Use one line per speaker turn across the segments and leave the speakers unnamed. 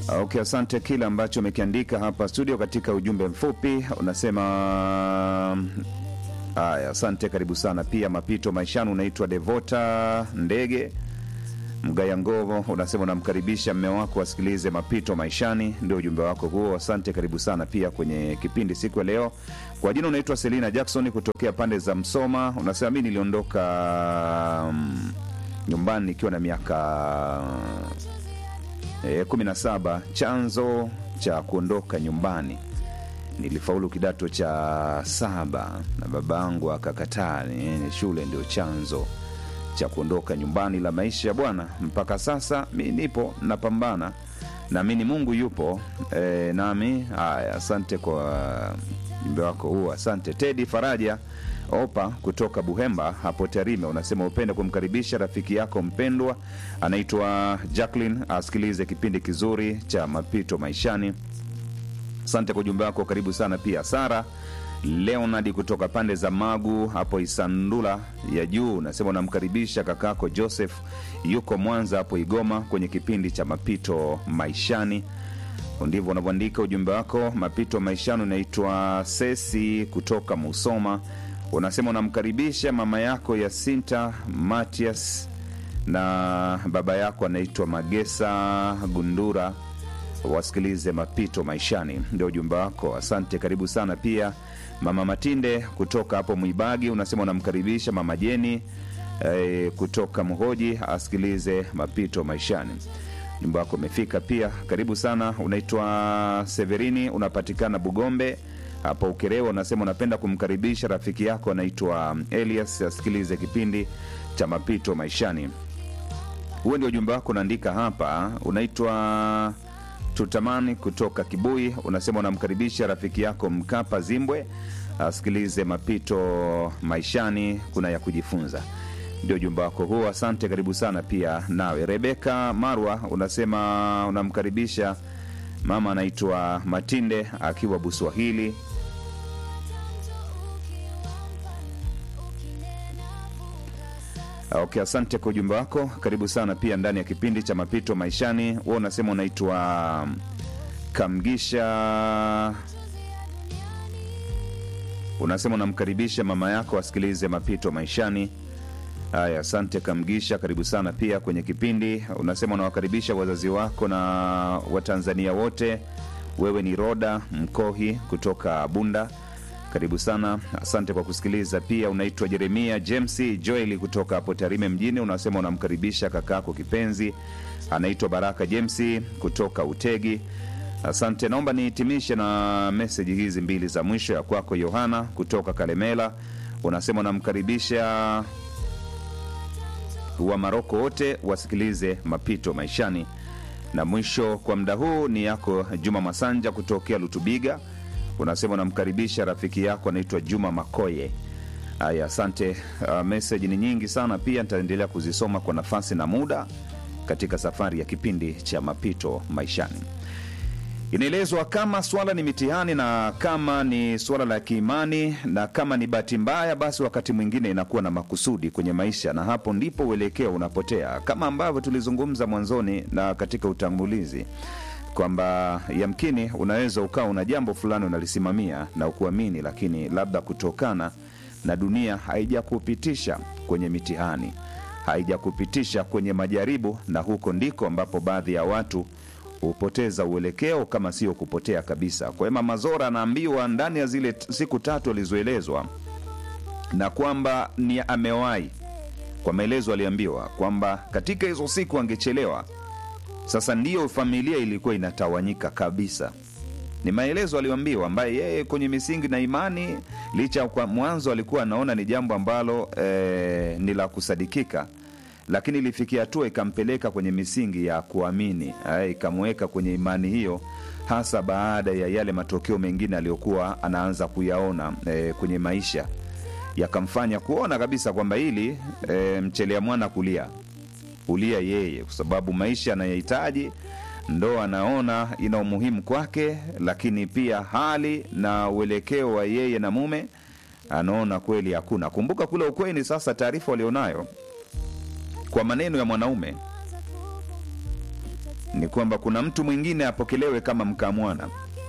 Okay, asante kile ambacho umekiandika hapa studio katika ujumbe mfupi unasema haya. Asante, karibu sana pia. Mapito maishani, unaitwa Devota Ndege Mgaya Ngovo, unasema unamkaribisha mme wako asikilize mapito maishani, ndio ujumbe wako huo. Asante, karibu sana pia kwenye kipindi siku ya leo. Kwa jina unaitwa Selina Jackson kutokea pande za Msoma, unasema mi niliondoka mm, nyumbani nikiwa na miaka e, kumi na saba. Chanzo cha kuondoka nyumbani nilifaulu kidato cha saba na babangu akakataa niende shule, ndio chanzo cha kuondoka nyumbani la maisha ya bwana. Mpaka sasa mi nipo napambana, naamini Mungu yupo e, nami. Haya, asante kwa ujumbe wako huo. Asante Tedi Faraja Opa kutoka Buhemba hapo Tarime, unasema upende kumkaribisha rafiki yako mpendwa anaitwa Jacqueline asikilize kipindi kizuri cha mapito maishani. Asante kwa ujumbe wako, karibu sana pia. Sara Leonard kutoka pande za Magu hapo Isandula ya juu, unasema unamkaribisha kakako Joseph yuko Mwanza hapo Igoma kwenye kipindi cha mapito maishani. Ndivyo unavyoandika ujumbe wako, mapito maishani. Unaitwa Sesi kutoka Musoma, unasema unamkaribisha mama yako Yasinta Matias na baba yako anaitwa Magesa Gundura wasikilize mapito maishani, ndio ujumbe wako. Asante, karibu sana pia. Mama Matinde kutoka hapo Mwibagi unasema unamkaribisha mama Jeni e, kutoka Mhoji asikilize mapito maishani. Ujumbe wako umefika pia, karibu sana. Unaitwa Severini, unapatikana Bugombe hapo Ukerewe, unasema unapenda kumkaribisha rafiki yako anaitwa Elias asikilize kipindi cha mapito maishani. Huo ndio ujumbe wako unaandika hapa. Unaitwa tutamani kutoka Kibui, unasema unamkaribisha rafiki yako Mkapa Zimbwe asikilize mapito maishani, kuna ya kujifunza. Ndio ujumbe wako huo, asante, karibu sana pia nawe. Rebeka Marwa unasema unamkaribisha mama anaitwa Matinde akiwa Buswahili. Okay, asante kwa ujumbe wako, karibu sana pia ndani ya kipindi cha mapito maishani. Wewe unasema unaitwa Kamgisha, unasema unamkaribisha mama yako asikilize mapito maishani. Haya, asante Kamgisha, karibu sana pia kwenye kipindi. Unasema unawakaribisha wazazi wako na Watanzania wote. Wewe ni Roda Mkohi kutoka Bunda karibu sana, asante kwa kusikiliza. Pia unaitwa Jeremia James Joeli kutoka hapo Tarime mjini, unasema unamkaribisha kakako kipenzi anaitwa Baraka James kutoka Utegi. Asante, naomba nihitimishe na meseji hizi mbili za mwisho. Ya kwako Yohana kutoka Kalemela, unasema unamkaribisha wa Maroko wote wasikilize mapito maishani, na mwisho kwa muda huu ni yako Juma Masanja kutokea Lutubiga unasema unamkaribisha rafiki yako anaitwa Juma Makoye. Haya, asante. Uh, meseji ni nyingi sana, pia nitaendelea kuzisoma kwa nafasi na muda katika safari ya kipindi cha mapito maishani. Inaelezwa kama swala ni mitihani na kama ni swala la kiimani na kama ni bahati mbaya, basi wakati mwingine inakuwa na makusudi kwenye maisha, na hapo ndipo uelekeo unapotea, kama ambavyo tulizungumza mwanzoni na katika utangulizi kwamba yamkini unaweza ukawa una jambo fulani unalisimamia na ukuamini, lakini labda kutokana na dunia haijakupitisha kwenye mitihani, haijakupitisha kwenye majaribu, na huko ndiko ambapo baadhi ya watu hupoteza uelekeo, kama sio kupotea kabisa. Kwa hiyo Mama Zora anaambiwa ndani ya zile siku tatu alizoelezwa, na kwamba ni amewahi, kwa maelezo aliambiwa kwamba katika hizo siku angechelewa sasa ndiyo familia ilikuwa inatawanyika kabisa. Ni maelezo aliyoambiwa, ambaye yeye kwenye misingi na imani, licha kwa mwanzo alikuwa anaona ni jambo ambalo eh, ni la kusadikika, lakini ilifikia hatua ikampeleka kwenye misingi ya kuamini, eh, ikamweka kwenye imani hiyo, hasa baada ya yale matokeo mengine aliyokuwa anaanza kuyaona eh, kwenye maisha, yakamfanya kuona kabisa kwamba hili eh, mchelea mwana kulia ulia yeye, kwa sababu maisha anayohitaji ndo anaona ina umuhimu kwake, lakini pia hali na uelekeo wa yeye na mume anaona kweli hakuna. Kumbuka kule ukweni, sasa taarifa walionayo kwa maneno ya mwanaume ni kwamba kuna mtu mwingine apokelewe kama mkamwana,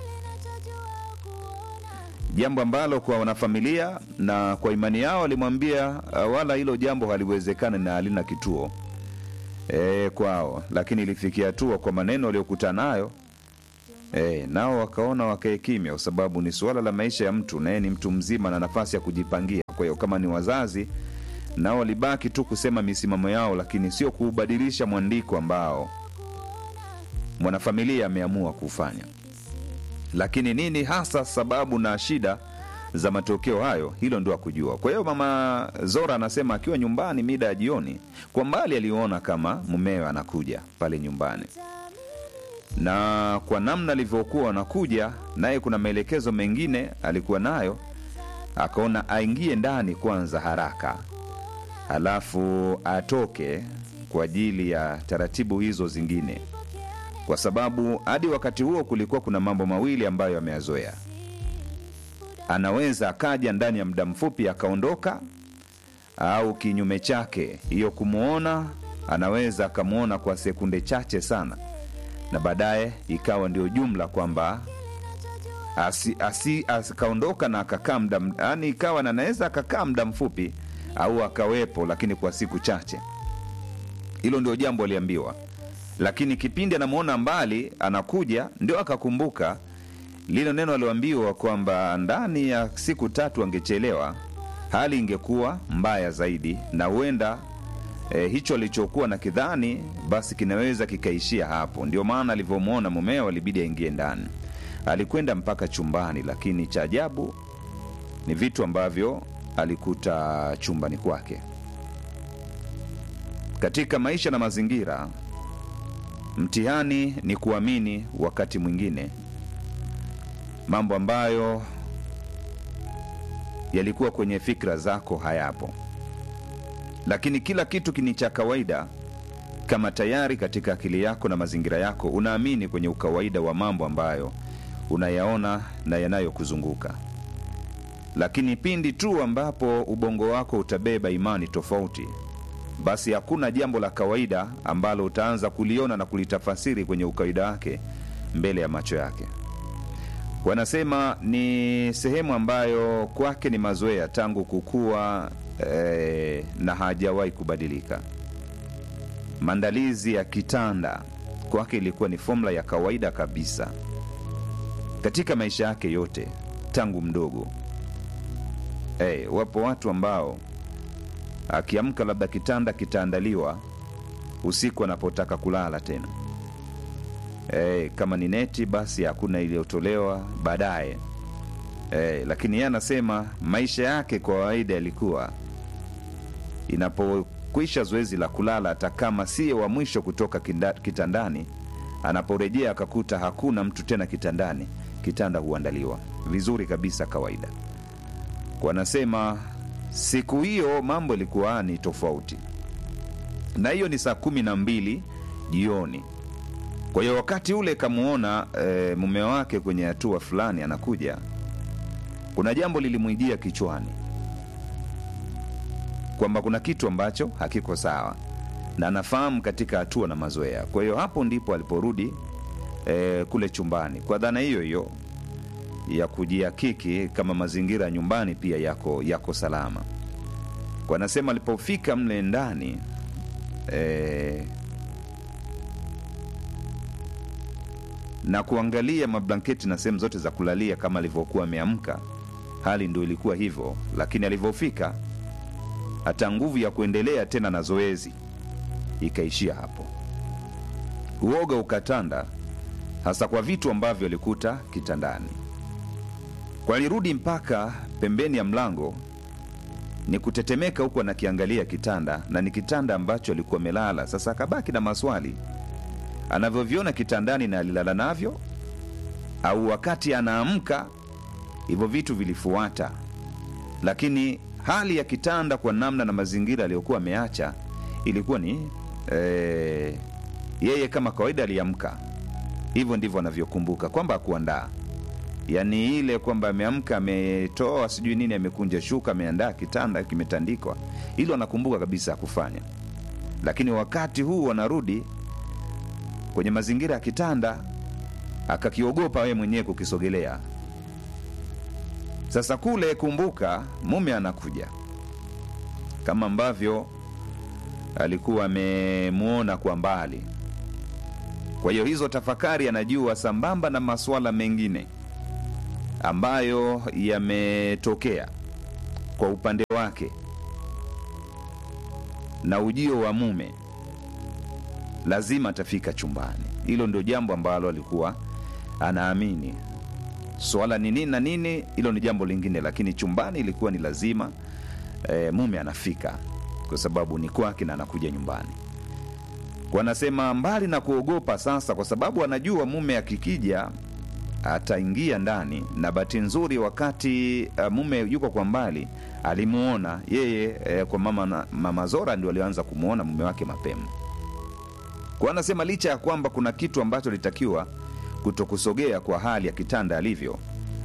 jambo ambalo kwa wanafamilia na kwa imani yao walimwambia uh, wala hilo jambo haliwezekani na halina kituo e, kwao, lakini ilifikia hatua kwa maneno waliokutana nayo e, nao wakaona wakae kimya, kwa sababu ni suala la maisha ya mtu, naye ni mtu mzima na nafasi ya kujipangia. Kwa hiyo kama ni wazazi nao walibaki tu kusema misimamo yao, lakini sio kuubadilisha mwandiko ambao mwanafamilia ameamua kufanya. Lakini nini hasa sababu na shida za matokeo hayo, hilo ndio akujua. Kwa hiyo mama Zora anasema akiwa nyumbani mida ya jioni, kwa mbali aliona kama mumewe anakuja pale nyumbani, na kwa namna alivyokuwa anakuja naye, kuna maelekezo mengine alikuwa nayo, akaona aingie ndani kwanza haraka, halafu atoke kwa ajili ya taratibu hizo zingine kwa sababu hadi wakati huo kulikuwa kuna mambo mawili ambayo ameyazoea. Anaweza akaja ndani ya muda mfupi akaondoka, au kinyume chake, hiyo kumwona, anaweza akamwona kwa sekunde chache sana, na baadaye ikawa ndio jumla kwamba asi, asi, akaondoka na akakaa muda, yani ikawa na anaweza akakaa muda mfupi au akawepo, lakini kwa siku chache. Hilo ndio jambo aliambiwa lakini kipindi anamwona mbali anakuja, ndio akakumbuka lile neno alioambiwa kwamba ndani ya siku tatu angechelewa, hali ingekuwa mbaya zaidi, na huenda e, hicho alichokuwa na kidhani basi kinaweza kikaishia hapo. Ndio maana alivyomwona mumeo alibidi aingie ndani. Alikwenda mpaka chumbani, lakini cha ajabu ni vitu ambavyo alikuta chumbani kwake. Katika maisha na mazingira Mtihani ni kuamini wakati mwingine mambo ambayo yalikuwa kwenye fikra zako hayapo, lakini kila kitu kini cha kawaida kama tayari katika akili yako na mazingira yako unaamini kwenye ukawaida wa mambo ambayo unayaona na yanayokuzunguka. Lakini pindi tu ambapo ubongo wako utabeba imani tofauti basi hakuna jambo la kawaida ambalo utaanza kuliona na kulitafasiri kwenye ukawaida wake mbele ya macho yake. Wanasema ni sehemu ambayo kwake ni mazoea tangu kukua eh, na hajawahi kubadilika. Maandalizi ya kitanda kwake ilikuwa ni fomula ya kawaida kabisa katika maisha yake yote tangu mdogo. Eh, wapo watu ambao akiamka labda kitanda kitaandaliwa usiku anapotaka kulala tena. E, kama ni neti basi hakuna iliyotolewa baadaye. E, lakini yeye anasema maisha yake kwa kawaida yalikuwa inapokwisha zoezi la kulala, hata kama siye wa mwisho kutoka kinda, kitandani, anaporejea akakuta hakuna mtu tena kitandani, kitanda huandaliwa vizuri kabisa kawaida. Wanasema siku hiyo mambo ilikuwa ni tofauti, na hiyo ni saa kumi na mbili jioni. Kwa hiyo wakati ule kamwona e, mume wake kwenye hatua fulani anakuja, kuna jambo lilimwijia kichwani kwamba kuna kitu ambacho hakiko sawa, na anafahamu katika hatua na mazoea. Kwa hiyo hapo ndipo aliporudi e, kule chumbani kwa dhana hiyo hiyo ya kujihakiki kama mazingira ya nyumbani pia yako yako salama. Kwa anasema alipofika mle ndani e, na kuangalia mablanketi na sehemu zote za kulalia kama alivyokuwa ameamka, hali ndio ilikuwa hivyo, lakini alivyofika hata nguvu ya kuendelea tena na zoezi ikaishia hapo. Uoga ukatanda, hasa kwa vitu ambavyo alikuta kitandani. Kwa alirudi mpaka pembeni ya mlango, ni kutetemeka huku anakiangalia kitanda, na ni kitanda ambacho alikuwa amelala. Sasa akabaki na maswali anavyoviona kitandani na alilala navyo, au wakati anaamka hivyo vitu vilifuata. Lakini hali ya kitanda kwa namna na mazingira aliyokuwa ameacha ilikuwa ni eh, yeye kama kawaida aliamka hivyo ndivyo anavyokumbuka kwamba akuandaa yaani ile kwamba ameamka ametoa sijui nini amekunja shuka ameandaa kitanda kimetandikwa hilo anakumbuka kabisa kufanya lakini wakati huu wanarudi kwenye mazingira ya kitanda akakiogopa wewe mwenyewe kukisogelea. Sasa kule, kumbuka, mume anakuja kama ambavyo alikuwa amemwona kwa mbali. Kwa hiyo hizo tafakari anajua, sambamba na masuala mengine ambayo yametokea kwa upande wake na ujio wa mume, lazima atafika chumbani. Hilo ndio jambo ambalo alikuwa anaamini. Swala ni nini na nini, hilo ni jambo lingine, lakini chumbani ilikuwa ni lazima e, mume anafika kwa sababu ni kwake na anakuja nyumbani. Wanasema mbali na kuogopa sasa, kwa sababu anajua mume akikija ataingia ndani, na bahati nzuri wakati uh, mume yuko kwa mbali alimuona yeye eh, kwa mama, na, mama Zora ndio alianza kumwona mume wake mapema. Kwa anasema licha ya kwamba kuna kitu ambacho litakiwa kutokusogea kwa hali ya kitanda alivyo,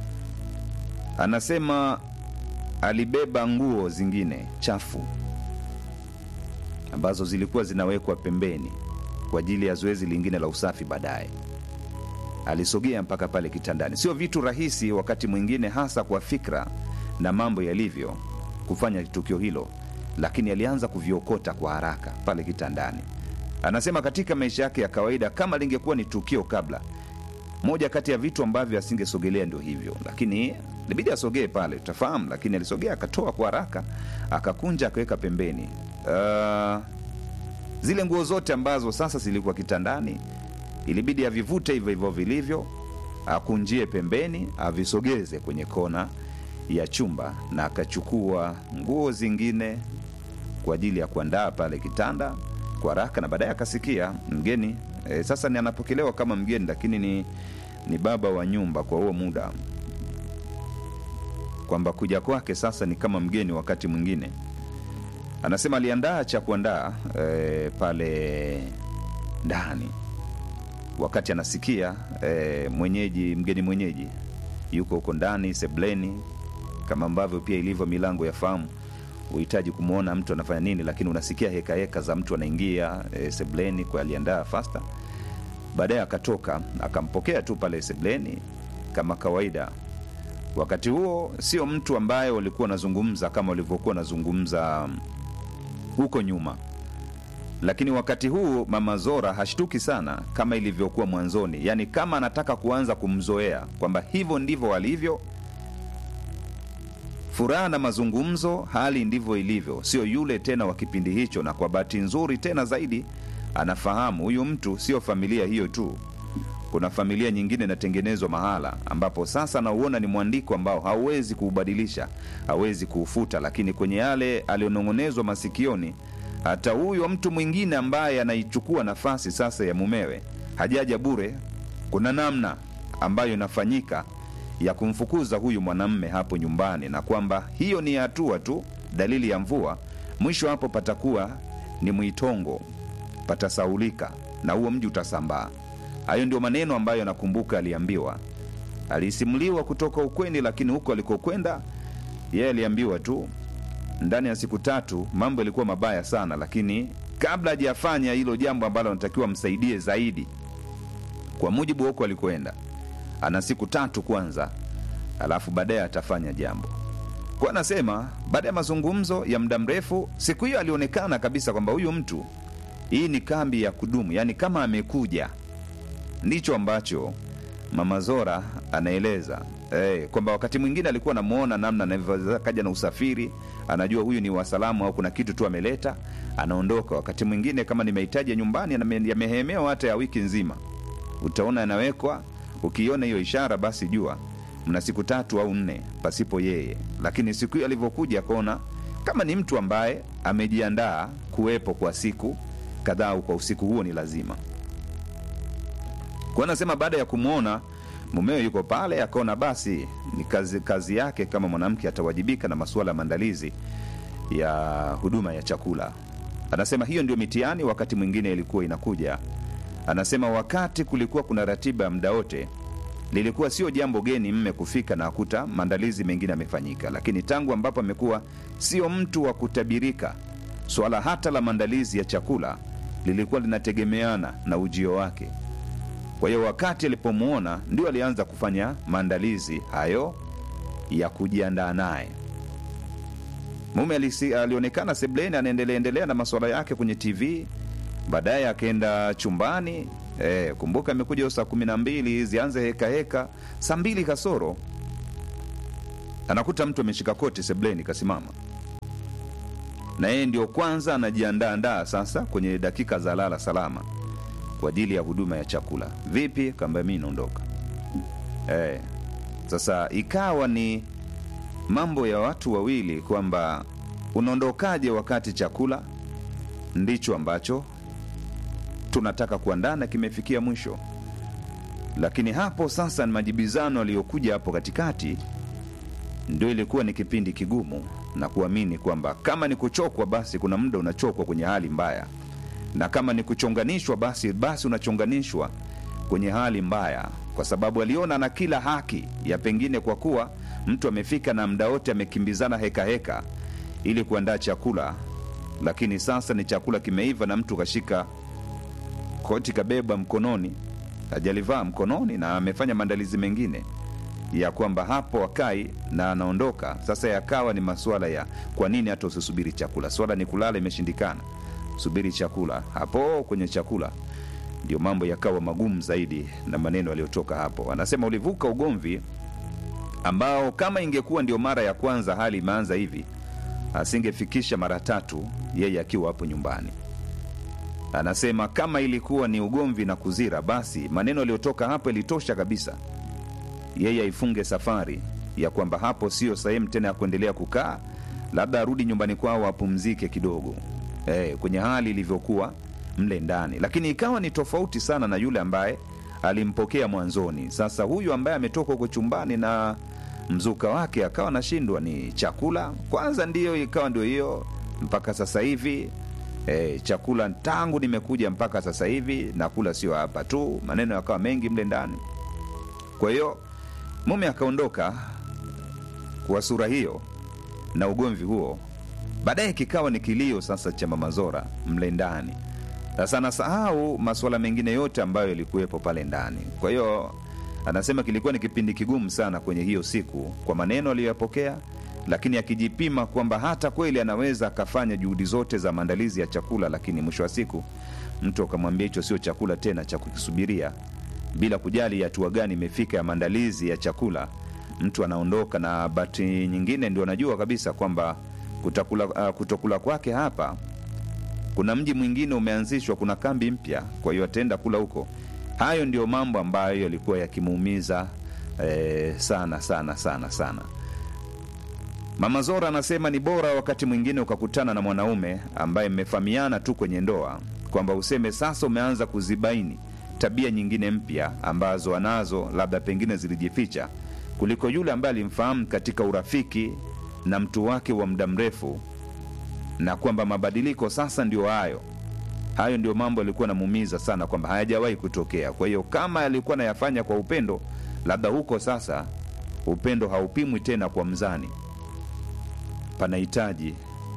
anasema alibeba nguo zingine chafu ambazo zilikuwa zinawekwa pembeni kwa ajili ya zoezi lingine la usafi baadaye. Alisogea mpaka pale kitandani. Sio vitu rahisi wakati mwingine, hasa kwa fikra na mambo yalivyo, kufanya tukio hilo, lakini alianza kuviokota kwa haraka pale kitandani. Anasema katika maisha yake ya kawaida, kama lingekuwa ni tukio kabla, moja kati ya vitu ambavyo asingesogelea ndio hivyo, lakini ilibidi asogee pale, utafahamu. Lakini alisogea akatoa kwa haraka, akakunja, akaweka pembeni. Uh, zile nguo zote ambazo sasa zilikuwa kitandani ilibidi avivute hivyo hivyo vilivyo, akunjie pembeni, avisogeze kwenye kona ya chumba, na akachukua nguo zingine kwa ajili ya kuandaa pale kitanda kwa haraka, na baadaye akasikia mgeni e, sasa ni anapokelewa kama mgeni, lakini ni, ni baba wa nyumba kwa huo muda, kwamba kuja kwake sasa ni kama mgeni wakati mwingine anasema aliandaa cha kuandaa e, pale ndani wakati anasikia e, mwenyeji mgeni mwenyeji yuko huko ndani sebleni, kama ambavyo pia ilivyo milango ya fahamu, uhitaji kumwona mtu anafanya nini, lakini unasikia heka heka za mtu anaingia e, sebleni. Kwa aliandaa fasta, baadaye akatoka akampokea tu pale sebleni kama kawaida. Wakati huo sio mtu ambaye walikuwa wanazungumza kama walivyokuwa wanazungumza huko nyuma, lakini wakati huu mama Zora hashtuki sana kama ilivyokuwa mwanzoni, yaani kama anataka kuanza kumzoea kwamba hivyo ndivyo alivyo. Furaha na mazungumzo, hali ndivyo ilivyo, sio yule tena wa kipindi hicho. Na kwa bahati nzuri tena zaidi, anafahamu huyu mtu sio familia hiyo tu, kuna familia nyingine inatengenezwa mahala ambapo sasa anauona ni mwandiko ambao hauwezi kuubadilisha, hawezi kuufuta, lakini kwenye yale alionong'onezwa masikioni, hata huyo mtu mwingine ambaye anaichukua nafasi sasa ya mumewe hajaja bure. Kuna namna ambayo inafanyika ya kumfukuza huyu mwanamme hapo nyumbani, na kwamba hiyo ni hatua tu, dalili ya mvua. Mwisho hapo patakuwa ni mwitongo, patasaulika na huo mji utasambaa. Hayo ndio maneno ambayo nakumbuka aliambiwa, alisimuliwa kutoka ukweni, lakini huko alikokwenda yeye aliambiwa tu ndani ya siku tatu mambo yalikuwa mabaya sana, lakini kabla hajafanya hilo jambo ambalo anatakiwa msaidie zaidi, kwa mujibu wa huko alikoenda, ana siku tatu kwanza, alafu baadaye atafanya jambo. Kwa anasema baada ya mazungumzo ya muda mrefu, siku hiyo alionekana kabisa kwamba huyu mtu, hii ni kambi ya kudumu, yaani kama amekuja ndicho ambacho mama Zora anaeleza eh, kwamba wakati mwingine alikuwa anamwona namna anavyoweza kaja na usafiri, anajua huyu ni wasalamu au kuna kitu tu ameleta, anaondoka. Wakati mwingine kama ni mahitaji ya nyumbani yamehemewa hata ya wiki nzima, utaona yanawekwa. Ukiona hiyo ishara, basi jua mna siku tatu au nne pasipo yeye. Lakini siku hiyo alivyokuja, akaona kama ni mtu ambaye amejiandaa kuwepo kwa siku kadhaa au kwa usiku huo ni lazima kwa anasema baada ya kumwona mumewe yuko pale, akaona basi ni kazi, kazi yake kama mwanamke atawajibika na masuala ya maandalizi ya huduma ya chakula. Anasema hiyo ndio mitihani wakati mwingine ilikuwa inakuja. Anasema wakati kulikuwa kuna ratiba ya muda wote, lilikuwa sio jambo geni mme kufika na akuta maandalizi mengine yamefanyika, lakini tangu ambapo amekuwa sio mtu wa kutabirika, swala hata la maandalizi ya chakula lilikuwa linategemeana na ujio wake Kwa hiyo wakati alipomwona ndio alianza kufanya maandalizi hayo ya kujiandaa naye. Mume alisi, alionekana sebleni anaendelea endelea na masuala yake kwenye TV, baadaye akaenda chumbani. E, kumbuka imekuja saa kumi na mbili zianze heka heka, saa mbili kasoro anakuta mtu ameshika koti sebleni kasimama, na yeye ndio kwanza anajiandaandaa sasa kwenye dakika za lala salama kwa ajili ya huduma ya chakula. Vipi? Kaambia mi naondoka. Eh, sasa ikawa ni mambo ya watu wawili kwamba unaondokaje wakati chakula ndicho ambacho tunataka kuandaa na kimefikia mwisho. Lakini hapo sasa ni majibizano aliyokuja hapo katikati, ndio ilikuwa ni kipindi kigumu na kuamini kwamba kama ni kuchokwa, basi kuna muda unachokwa kwenye hali mbaya na kama ni kuchonganishwa basi basi unachonganishwa kwenye hali mbaya, kwa sababu aliona na kila haki ya pengine, kwa kuwa mtu amefika na muda wote amekimbizana heka heka ili kuandaa chakula, lakini sasa ni chakula kimeiva na mtu kashika koti kabeba mkononi, hajalivaa mkononi na amefanya maandalizi mengine ya kwamba hapo akai na anaondoka. Sasa yakawa ni masuala ya kwa nini hata usisubiri chakula, swala ni kulala, imeshindikana subiri chakula. Hapo kwenye chakula ndio mambo yakawa magumu zaidi, na maneno yaliyotoka hapo. Anasema ulivuka ugomvi ambao kama ingekuwa ndio mara ya kwanza hali imeanza hivi, asingefikisha mara tatu yeye akiwa hapo nyumbani. Anasema kama ilikuwa ni ugomvi na kuzira, basi maneno yaliyotoka hapo ilitosha kabisa yeye aifunge safari ya kwamba hapo sio sehemu tena ya kuendelea kukaa, labda arudi nyumbani kwao apumzike kidogo eh, kwenye hali ilivyokuwa mle ndani, lakini ikawa ni tofauti sana na yule ambaye alimpokea mwanzoni. Sasa huyu ambaye ametoka huko chumbani na mzuka wake akawa anashindwa ni chakula kwanza, ndiyo ikawa ndio hiyo mpaka sasa hivi eh, chakula tangu nimekuja mpaka sasa hivi nakula, sio hapa tu. Maneno yakawa mengi mle ndani. Kwa hiyo mume akaondoka kwa sura hiyo na ugomvi huo baadaye kikawa ni kilio sasa cha mama Zora mle ndani. Sasa anasahau masuala mengine yote ambayo yalikuwepo pale ndani. Kwa hiyo anasema kilikuwa ni kipindi kigumu sana kwenye hiyo siku kwa maneno aliyoyapokea, lakini akijipima kwamba hata kweli anaweza akafanya juhudi zote za maandalizi ya chakula, lakini mwisho wa siku mtu akamwambia hicho sio chakula tena cha kukisubiria, bila kujali hatua gani imefika ya maandalizi ya chakula, mtu anaondoka. Na bahati nyingine ndio anajua kabisa kwamba kutakula, uh, kutokula kwake hapa kuna mji mwingine umeanzishwa, kuna kambi mpya, kwa hiyo ataenda kula huko. Hayo ndio mambo ambayo yalikuwa yakimuumiza eh, sana sana sana sana. Mama Zora anasema ni bora wakati mwingine ukakutana na mwanaume ambaye mmefahamiana tu kwenye ndoa, kwamba useme sasa umeanza kuzibaini tabia nyingine mpya ambazo anazo, labda pengine zilijificha, kuliko yule ambaye alimfahamu katika urafiki na mtu wake wa muda mrefu, na kwamba mabadiliko sasa ndio hayo hayo ndio mambo yalikuwa namuumiza sana, kwamba hayajawahi kutokea. Kwa hiyo kama alikuwa nayafanya kwa upendo, labda huko sasa upendo haupimwi tena kwa mzani, panahitaji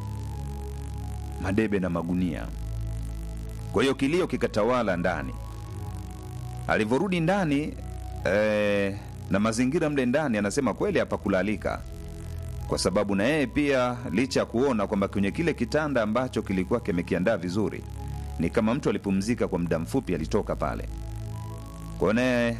madebe na magunia. Kwa hiyo kilio kikatawala ndani. Alivyorudi ndani eh, na mazingira mle ndani, anasema kweli hapakulalika kwa sababu na yeye pia licha ya kuona kwamba kwenye kile kitanda ambacho kilikuwa kimekiandaa vizuri, ni kama mtu alipumzika kwa muda mfupi, alitoka pale. Kwa hiyo naye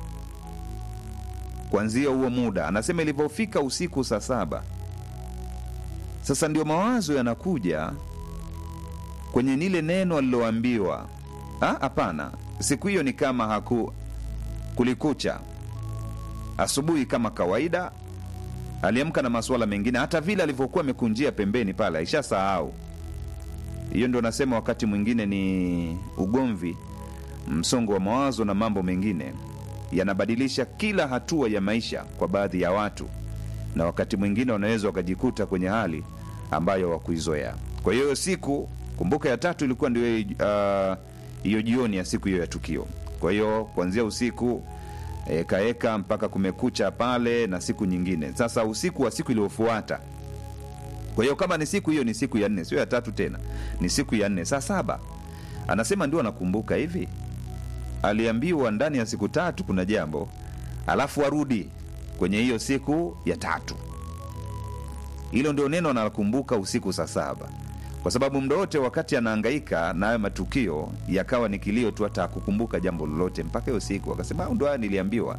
kuanzia huo muda, anasema ilivyofika usiku saa saba, sasa ndio mawazo yanakuja kwenye nile neno aliloambiwa. Hapana, siku hiyo ni kama haku kulikucha. Asubuhi kama kawaida aliamka na masuala mengine, hata vile alivyokuwa amekunjia pembeni pale aisha sahau. Hiyo ndio nasema wakati mwingine ni ugomvi, msongo wa mawazo na mambo mengine yanabadilisha kila hatua ya maisha kwa baadhi ya watu, na wakati mwingine wanaweza wakajikuta kwenye hali ambayo wakuizoea. Kwa hiyo siku, kumbuka, ya tatu ilikuwa ndio hiyo uh, jioni ya siku hiyo ya tukio. Kwa hiyo kuanzia usiku ekaeka mpaka kumekucha pale na siku nyingine. Sasa usiku wa siku iliyofuata, kwa hiyo kama ni siku hiyo, ni siku ya nne, sio ya tatu tena, ni siku ya nne, saa saba. Anasema ndio anakumbuka hivi, aliambiwa ndani ya siku tatu kuna jambo alafu arudi kwenye hiyo siku ya tatu hilo ndio neno analokumbuka usiku saa saba kwa sababu muda wote wakati anaangaika na hayo matukio yakawa ni kilio tu hata akukumbuka jambo lolote mpaka hiyo siku akasema "Ah, ndo haya niliambiwa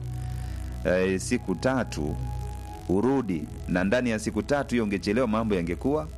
e, siku tatu urudi na ndani ya siku tatu hiyo ungechelewa mambo yangekuwa